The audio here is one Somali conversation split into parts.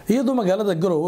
iyadoo magaalada garowe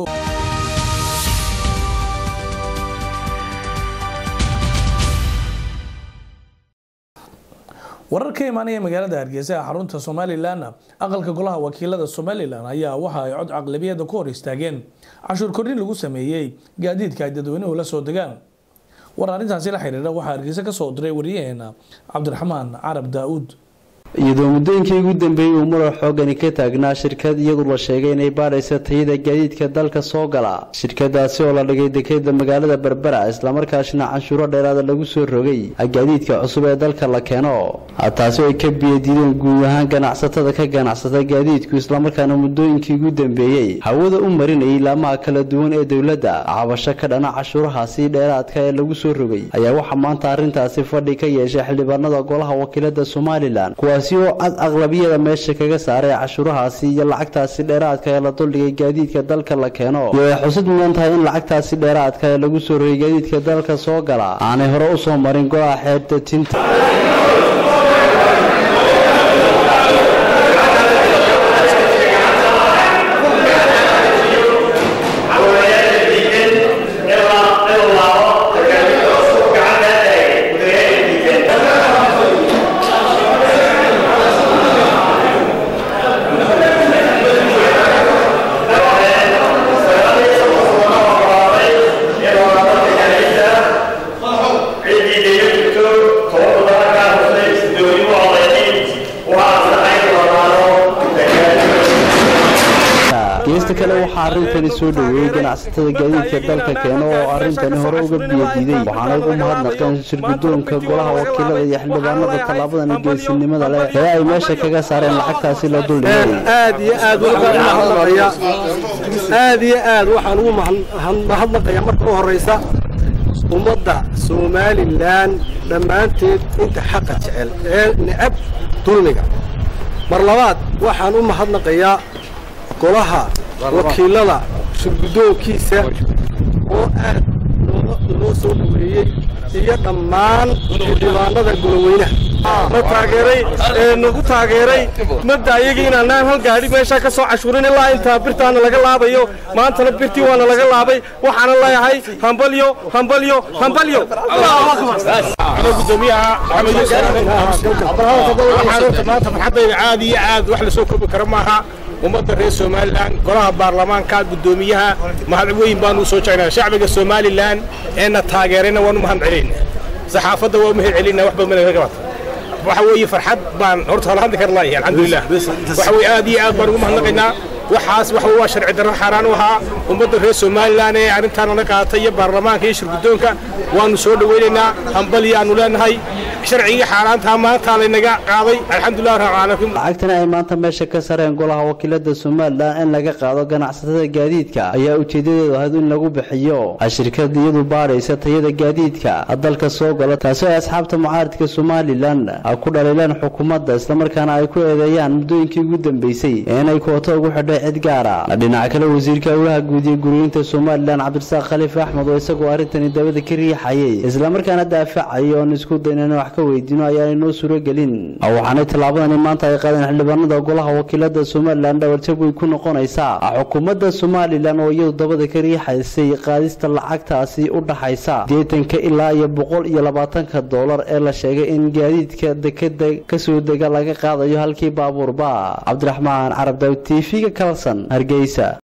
warar ka imaanaya magaalada hargeysa ee xarunta somalilan aqalka golaha wakiilada somalilan ayaa waxa ay cod caqlabiyada ku hor istaageen cashuur kordhin lagu sameeyey gaadiidka ay dadweynuhu la soo degaan war arrintaasi la xiriira waxaa hargeysa kasoo diray wariyaheena cabdiraxmaan carab daa-uud iyadoo muddooyinkii ugu dambeeyey uu muran xoogani ka taagnaa shirkad iyadu la sheegay inay baadhaysa tayada gaadiidka dalka soo gala shirkadaasi oo la dhigay dekeda magaalada berbera islamarkaasna canshuuro dheeraada lagu soo rogay gaadiidka cusub ee dalka la keeno taasi oo ay ka biyadiideen guud ahaan ganacsatada ka ganacsata gaadiidku islamarkaana muddooyinkii ugu dambeeyey hawada u marinayay laamaha kala duwan ee dowladda cabasho ka dhana cashuurahaasi dheeraadka ee lagu soo rogay ayaa waxaa maanta arrintaasi fadhi ka yeeshay xildhibaanada golaha wakiilada somalilan kuwaasi oo cad aqlabiyada meesha kaga saaray cashuurahaasi iyo lacagtaasi dheeraadka ee la duldhigay gaadiidka dalka la keeno iyo ay xusid mudan tahay in lacagtaasi dheeraadka ee lagu soo rogay gaadiidka dalka soo gala aanay hore u soo marin golaha xeerta tinta geesta kale waxaa arrintani soo dhoweeyey ganacsatada gaadiidka dalka keeno oo arrintani hore uga biyadiiday waxaana ugu mahadnaqeen shirgudoonka golaha wakiilada iyo xildhibaanada tallaabadan geesinimada leh ee ay meesha kaga saareen lacagtaasi la duldhigay aad iyo aad mahadnaqaya aad iyo aad waxaan ugu mahadnaqaya marka u horeysa ummadda somalilan dhammaanteed inta xaqa jecel ee necab dulmiga mar labaad waxaan u mahadnaqayaa golaha wakiilada shirgudoonkiisa oo aad loo soo dhaweeyey iyo dhammaan xildhibaanada goloweynaha na taageeray ee nagu taageeray madda ayagii inaanaan hal gaadhi meeshaa ka soo cashuurin ilaa intaa birtaana laga laabayo maantana birtii waana laga laabay waxaana leeyahay hambalyo hambalyo hambalyo gudoomiyaha maanta farxadayda aad iyo aad wax lasoo koobi karo maaha ummadda reer somalilan golaha baarlamaanka guddoomiyaha mahad weyn baanu usoo jegnaa shacbiga somalilan eena taageerayna waanu mahad celinna saxaafadda waa mahad celinna wax badan naga qabata waxa weeye farxad baan horta hala hadli kar laayahay alxamdulilah waxa weye aad iyo aad baan ugu mahadnaqaynaa waxaas waxa waa sharci darro xaaraan u ahaa ummadda reer somalilan ee arrintaan nala qaadatay iyo baarlamaanka iyo shirgudoonka waanu soo dhowaynaynaa hambalyo aanu leenahay sharcigii xaaraantaa maanta laynaga qaaday alxamdulilah rabbilcaalamiin lacagtani ay maanta meesha ka sareen golaha wakiilada somalilan in laga qaado ganacsatada gaadiidka ayaa ujeedadeedu ahayd in lagu bixiyo shirkad iyadu baadhaysa tayada gaadiidka dalka soo gala taasi ay asxaabta mucaaridka somalilan ku dhaliileen xukuumadda islamarkaana ay ku eedeeyaan muddooyinkii ugu dambeysay inay kooto ugu xidhay cid gaara dhinaca kale wasiirka howlaha guud iyo guriyinta somalilan cabdirasaaq khaliif axmed oo isagoo arrintani dabada ka riixayay islamarkaana daafacay oon isku dayn wax ka weydiino ayaanay noo suuragelin waxaanay tallaabadani maanta ay qaadeen xildhibaanada golaha wakiilada somalilan dhawarjab way ku noqonaysaa xukuumadda somalilan oo iyadu dabada ka riixaysay qaadista lacagtaasi u dhaxaysa deetanka ilaa iyo boqol iyo labaatanka doolar ee la sheegay in gaadiidka dekeda kasoo dega laga qaadayo halkii baabuurba cabdiraxmaan carab daawud t v-ga kalson hargeysa